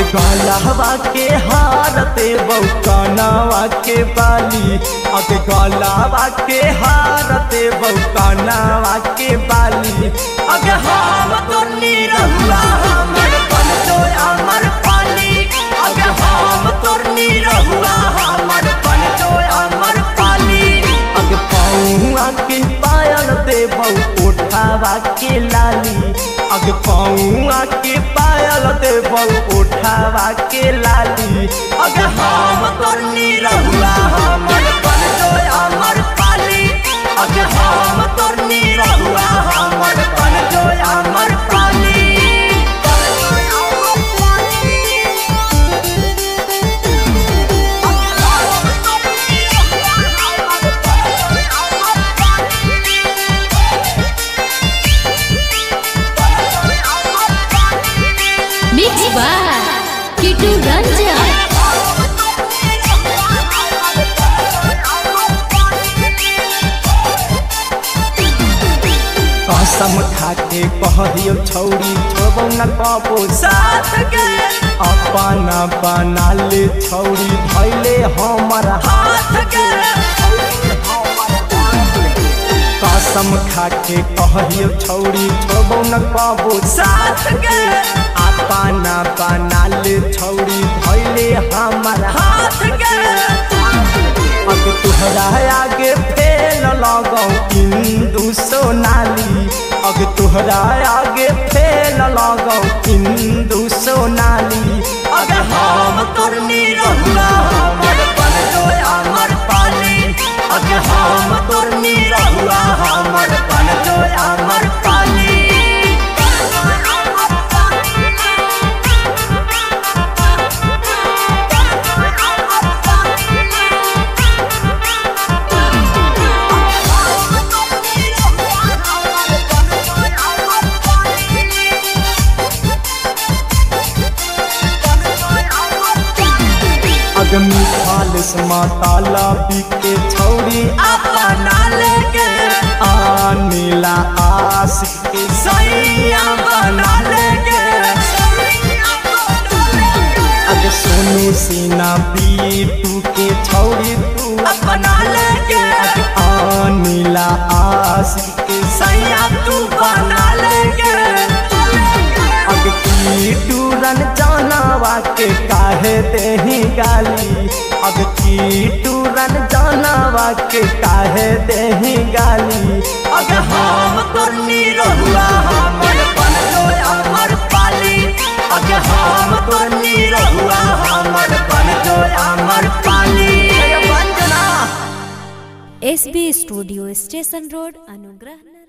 गलहवा के हारते बौकनवा के बाली अग गलहवा के हारते बौकनवा के बाली अग हम तो निरहुआ हमर बन तो अमर पाली अग हम तो निरहुआ हमर बन तो अमर पाली अग पौआ के पायल देबौ उठावा के लाली अग पौआ के पायल देबौ उठावा के लाली अग हम तोर निरहुआ हमर बन जो अमर पाली अग हम तोर निरहुआ हमर बन जो अमर पाली Mix by Kitu Ranjan. कसम खाके कहरियो छौरी छोबौ न कबो साथ के अपना बना ले छौरी धैले हमर हाथ के कसम खाके कहरियो छौरी छोबौ न कबो साथ के अपना बना ले छौरी धैले हमर हाथ के अब तुहरा आगे फेल लगौ इंदु सोनाली अब तुहरा आगे फेल लगौ इंदु सोनाली अब हम तोर निरहुआ हमर बन जो अमर पाली अब हम तोर निरहुआ हमर बन जो अमर पाली अगमी खालिस माताला बिके छौरी अपना लेके आनीला आशिक के सैया बना लेके अग सोनू सीना बीटू के छौरी तू अपना लेके अग आनीला आशिक के सैया तू बना लेके अग की टूरन जानवा के काहे देही गाली अग की टूरन जानवा के काहे देही गाली अग हम तोर निरहुआ हमर बन जो अमर पाली अग हम तोर निरहुआ हमर बन जो अमर पाली वंदना SB Studio Station Road, Anugrah Nagar.